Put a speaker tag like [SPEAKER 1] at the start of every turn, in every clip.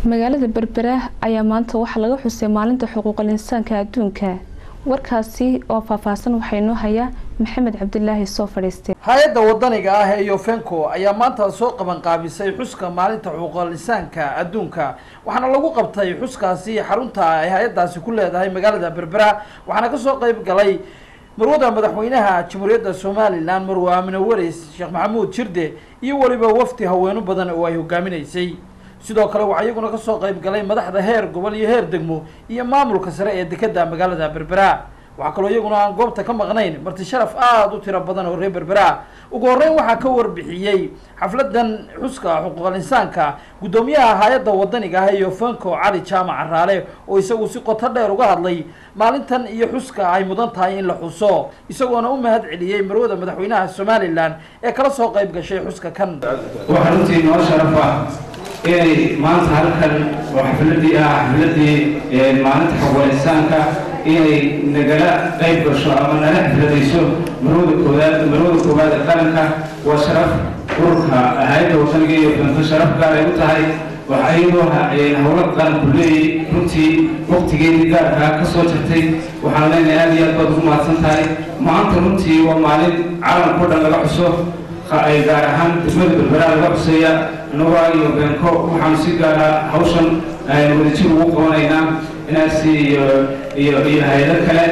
[SPEAKER 1] magaalada berbera ayaa maanta waxaa laga xusay maalinta xuquuqal insaanka adduunka warkaasi oo faahfaahsan waxaa inoo hayaa maxamed cabdilaahi soo fadhiistay
[SPEAKER 2] hay-adda wadaniga ah ee yofenco ayaa maanta soo qabanqaabisay xuska maalinta xuquuqal insaanka adduunka waxaana lagu qabtay xuskaasi xarunta ay hay-addaasi ku leedahay magaalada berbera waxaana kasoo qeyb galay marwada madaxweynaha jamhuuriyadda somalilan marwe aamine wareys sheekh maxamuud jirde iyo weliba wafdi haweeno badan oo ay hogaaminaysay sidoo kale waxaa iyaguna kasoo qeyb galay madaxda heer gobol iyo heer degmo iyo maamulka sare ee dekeda magaalada berbera waxaa kaloo iyaguna aan goobta ka maqnayn marti sharaf aada u tiro badan oo reer berbera ugu horreyn waxaa ka warbixiyey xafladan xuska xuquuqal insaanka guddoomiyaha hay-adda wadaniga ah ee yofenco cali jaamac caraale oo isagu si qoto dheer uga hadlay maalintan iyo xuska ay mudan tahay in la xuso isagoona u mahad celiyey marwada madaxweynaha somalilan ee kala soo qeyb gashay xuska kan
[SPEAKER 3] waxaa runtii noo sharaf ah inay maanta halkan oo xafladii ah xafladii maalinta xuquuqal insaanka inay nagala qayb gasho ama nala xafladayso marwada koowaad marwada koowaad ee qaranka waa sharaf ururka hay-adda wadaniga iyo fenko sharaf gaar ay u tahay waxa iyadoo howla qaranku leeyay runtii waqtigeedii gaarkaa ka soo jirtay waxaan leenahay aad iyo aad baad ugu mahadsan tahay maanta runtii waa maalin caalamkao dhan laga xuso ay gaar ahaan degmada berbera laga xuseeya nuga iyo beenko waxaanu si gaara hawshan wadajir ugu qabanaynaa inaasi iyo iyo iyo hay-ado kale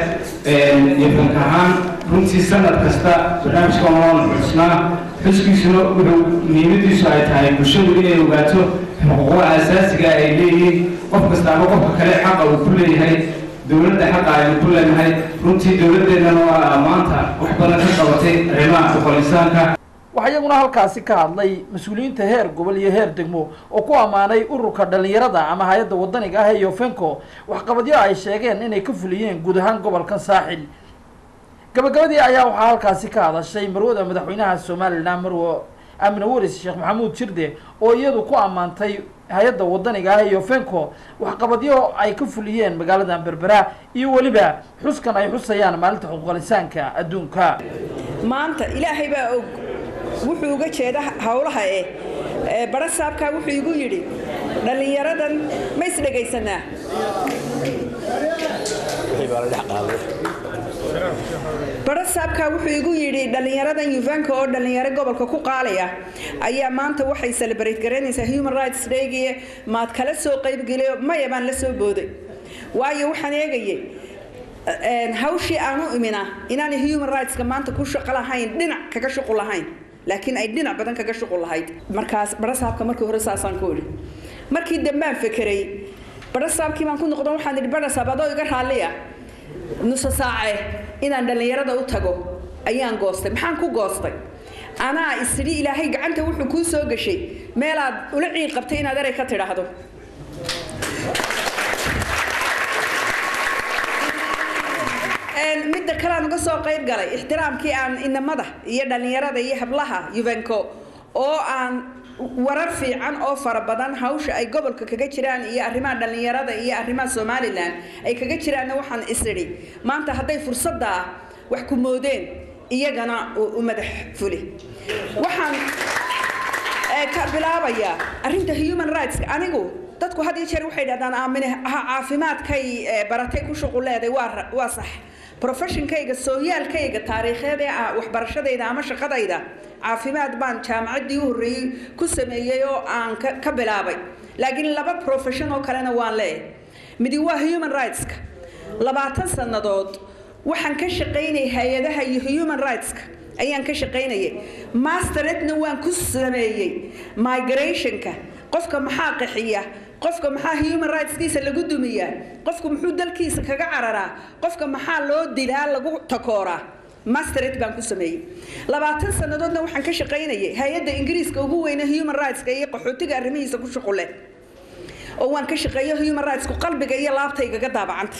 [SPEAKER 3] iyo beenk ahaan runtii sanad kasta barnaamijkan waan xusnaa xuskiisuna wuxuu muhiimadiisu ay tahay bulshadu inay ogaato xuquuqda asaasiga ay leeyihiin qof kastaaba qofka kale xaqa uu ku leeyahay dowladda xaqa aynu ku leenahay runtii dowladdeennana waa maanta wax badan ka qabatay arrimaha xuquuqal insaanka
[SPEAKER 2] waxaa iyaguna halkaasi ka hadlay mas-uuliyiinta heer gobol iyo heer degmo oo ku ammaanay ururka dhalinyarada ama hay-adda wadaniga ah ee yofenco waxqabadyo ay sheegeen inay ka fuliyeen guud ahaan gobolkan saaxil gabagabadii ayaa waxaa halkaasi ka hadashay marwada madaxweynaha somalilan marwe aamine waris sheekh maxamuud jirde oo iyadu ku ammaantay hay-adda wadaniga ah ee yofenco waxqabadyo ay ka fuliyeen magaalada berbera iyo weliba xuskan ay xusayaan maalinta xuquuqal insaanka adduunka
[SPEAKER 4] maanta ilaahay baa og wuxuu uga jeeda howlaha eh bara saabkaa wuxuu igu yidhi dhallinyaradan ma isdhegaysanaa bara saabkaa wuxuu igu yidhi dhallinyaradan yuvanka oo dhallinyaro gobolka ku qaalaya ayaa maanta waxay celebrate garaynaysaa human rights daygie maad kala soo qaybgeliyo maya baan la soo booday waayo waxaan eegayay hawshii aan u imina inaanay human rightska maanta ku shaqo lahayn dhinac kaga shuqul lahayn laakiin ay dhinac badan kaga shuqul lahayd markaas barasaabka markii hore saasaan ku idhi markii dambaan fekeray barasaabkii baan ku noqdo waxaan idhi barasaab adoo iga raalliya nusa saace inaan dhallinyarada u tago ayaan goostay maxaan ku goostay anaa isidhi ilaahay gacanta wuxuu kuu soo gashay meelaad ula ciid qabtay inaad erey ka tidhaahdo midda kale aan uga soo qayb galay ixtiraamkii aan inamada iyo dhallinyarada iyo hablaha yuvenco oo aan warar fiican oo fara badan hawsha ay gobolka kaga jiraan iyo arrimaha dhallinyarada iyo arrimaha somalilan ay kaga jiraanna waxaan isidhi maanta hadday fursadda wax ku moodeen iyagana u madax fuli waxaan ka bilaabayaa arrinta human rights anigu dadku had iyo jeer waxay dhahdaan aamine caafimaadkay baratay ku shuquleeday waa waa sax professionkayga sooyaalkayga taariikheed ee waxbarashadayda ama shaqadayda caafimaad baan jaamacaddii u horreeyey ku sameeyey oo aan ka bilaabay laakiin laba profession oo kalena waan leeyahay midi waa human rightska labaatan sannadood waxaan ka shaqaynayay hay-adaha iyo human rightska ayaan ka shaqaynayay masteredna waan ku sameeyey migrationka qofka maxaa qaxiya qofka maxaa human rightskiisa lagu dumiyaa qofka muxuu dalkiisa kaga cararaa qofka maxaa loo dilaa lagu takooraa mastered baan ku sameeyey labaatan sannadoodna waxaan ka shaqaynayay hay-adda ingiriiska ugu weyne human rightska iyo qaxootiga arrimihiisa ku shuqule oo waan ka shaqeeyo human rightsku qalbiga iyo laabtaygaga daabacanta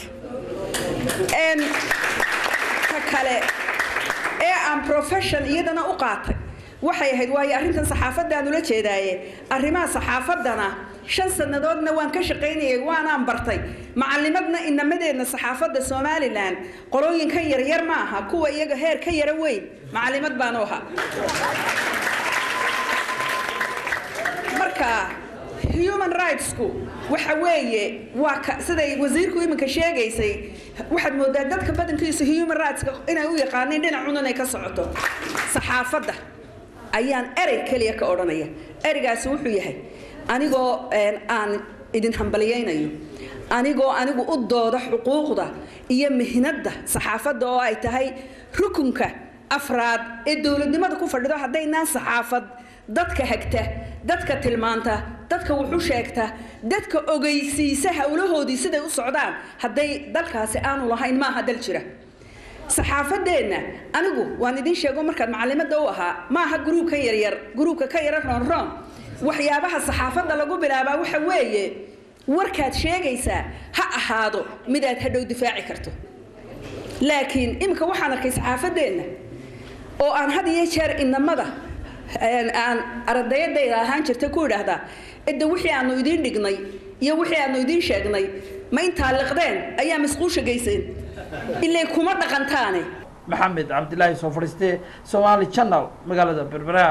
[SPEAKER 4] ka kale ee aan profession iyadana u qaatay waxay ahayd waayo arrintan saxaafadaan ula jeedaaye arrimaha saxaafaddana shan sannadoodna waan ka shaqaynayay waanaan bartay macallimadna inamadeenna saxaafadda somalilan qolooyinkan yaryar ma aha kuwa iyaga heer ka yara weyn macallimad baanu ahaa marka human rightsku waxa weeye waa ka siday wasiirku iminka sheegaysay waxaad moodaa dadka badankiisa human rightska inay u yaqaaneen dhinacun inay ka socoto saxaafadda ayaan erey keliya ka odhanaya ereygaasi wuxuu yahay anigoo aan idin hambaliyaynayo anigoo anigu u dooda xuquuqda iyo mihnadda saxaafadda oo ay tahay rukunka afraad ee dowladnimada ku fadhido haddaynaan saxaafad dadka hagta dadka tilmaanta dadka wuxu sheegta dadka ogeysiisa howlahoodii siday u socdaan hadday dalkaasi aanu lahayn maaha dal jira saxaafadeenna anigu waan idin sheego markaad macalimada u ahaa maaha gruubka yaryar gruubka ka yara roonroon waxyaabaha saxaafadda lagu bilaabaa waxa weeye warkaad sheegaysaa ha ahaado midaad hadhow difaaci karto laakiin iminka waxaan arkay saxaafadeenna oo aan had iyo jeer inamada aan ardayadayda ahaan jirta ku idhaahdaa cidda wixii aanu idiin dhignay iyo wixii aanu idiin sheegnay ma intaa liqdeen ayaa masquusha gayseen ilay kuma dhaqantaane
[SPEAKER 2] maxamed cabdilaahi soo fadhiiste somaali channel magaalada berbera